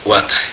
waa tahay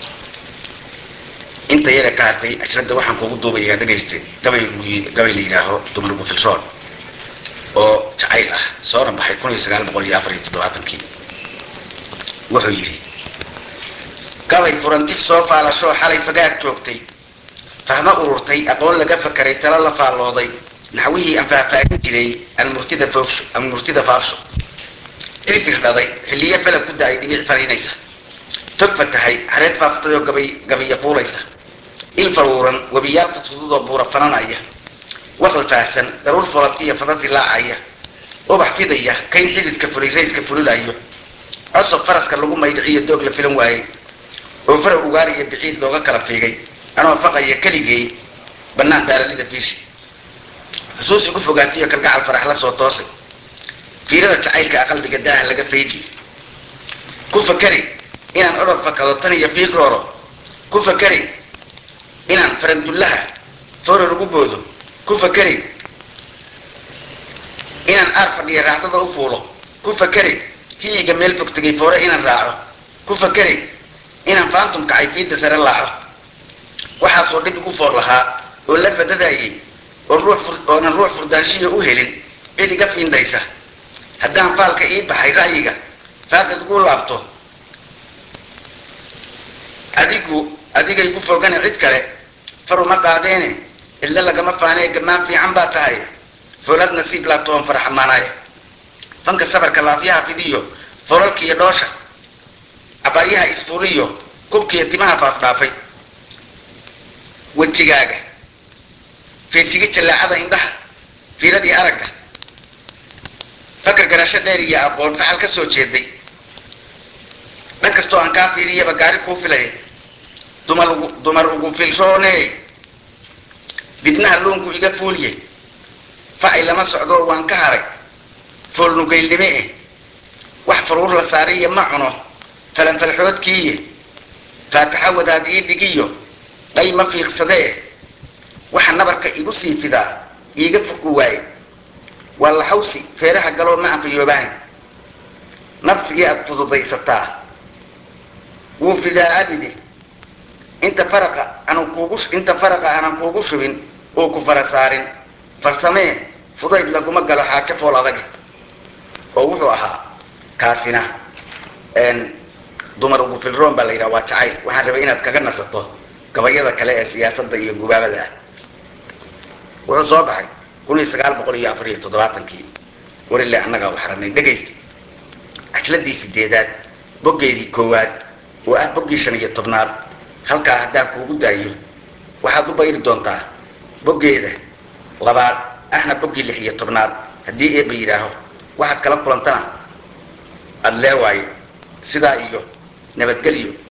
inta yara ka hadlay ajradda waxaan kugu duubayaa dhegayste gabay gabay la yidhaaho dumargu filroon oo jacayl ah soona baxay kun iyo sagaal boqol iyo afar iyo toddobaatankii wuxuu yidhi gabay furantix soo faalashoo xalay fagaad joogtay fahmo ururtay aqoon laga fakaray talo la faallooday naxwihii aan faahfaahin jiray almurtida foogsho almurtida faarsho ilfir dhaday xilliyo falab ku da-ay dhibic fariinaysa tog fatahay hareed faaftay oo gabay gabiya fuulaysa il faruuran webiyaal fudfududoo buura fananaya waqal faahsan daruur folatiya fadadi laacaya ubax fidaya kayn xididka fulay rayska fululayo cosob faraska lagu maydhiciyo doog la filan waayey oo fara ugaariya biciid looga kala fiigay anoo faqaya keligay bannaan daalalida fiishi xusuus igu fogaatiyo kalgacal farax la soo toosay fiirada jacaylka a qalbiga daaha laga faydi ku fakari inaan odhod fakado tan iyo fiiq rooro ku fakari inaan farandullaha fooror ugu boodo ku fakari inaan aar fadhiya raacdada u fuulo ku fakari hiyiga meel fog tegay foore inaan raaco ku fakari inaan faantum kacay fiidda sare laaco waxaasoo dhib igu foor lahaa oo la fadadayay oo ruux oonan ruux furdaanshiya u helin cid iga fiindaysa haddaan faalka ii baxay ra'yiga faaqid ugu laabto adigu adigay ku fogana cid kale faruma qaadeene cidlo lagama faanee gamaan fiican baa tahay foolad nasiib laabto oon faraxamaanaya fanka sabarka laafyaha fidiyo folalkiiyo dhoosha cabaaryaha isfuliyo kubkiiyo timaha faafdhaafay wejigaaga feejiga jallaacada indhaha fiiradii aragga fakar garasho dheer iyo aqoon faxal ka soo jeeday dhan kastoo aan kaa fiiriyaba gaari kuu filaya dumar ugu dumar ugu filrooney dibnaha luunku iga fuuliye facay lama socdo waan ka haray foolnugaylnime eh wax faruur la saariya ma cuno falanfalxoodkiiye faataxa wadaad ii dhigiyo dhay ma fiiqsadee waxa nabarka igu sii fidaa iiga fogu waaye waa laxawsi feeraha galoo ma anfayoobaan nafsigii aad fududaysataa wuu fidaa abide inta faraqa aanan kuugu inta faraqa aanan kuugu shubin oo ku fara saarin farsamee fudayd laguma galo xaajo fool adag oo wuxuu ahaa kaasina dumar ugu filroon baa la yidhaha waa jacayl waxaan rabay inaad kaga nasato gabayada kale ee siyaasadda iyo gubaabada ah wuxuu soo baxay kun iyo sagaal boqol iyo afar iyo toddobaatankii warile annagaa u xaranay dhegaysta cajladii sideedaad boggeedii koowaad oo ah boggii shan iyo tobnaad halkaa haddaan kuugu daayo waxaad u bayri doontaa boggeeda labaad ahna boggii lix iyo tobnaad haddii eeba yidhaaho waxaad kala kulantana aada leewaayo sidaa iyo nabadgelyo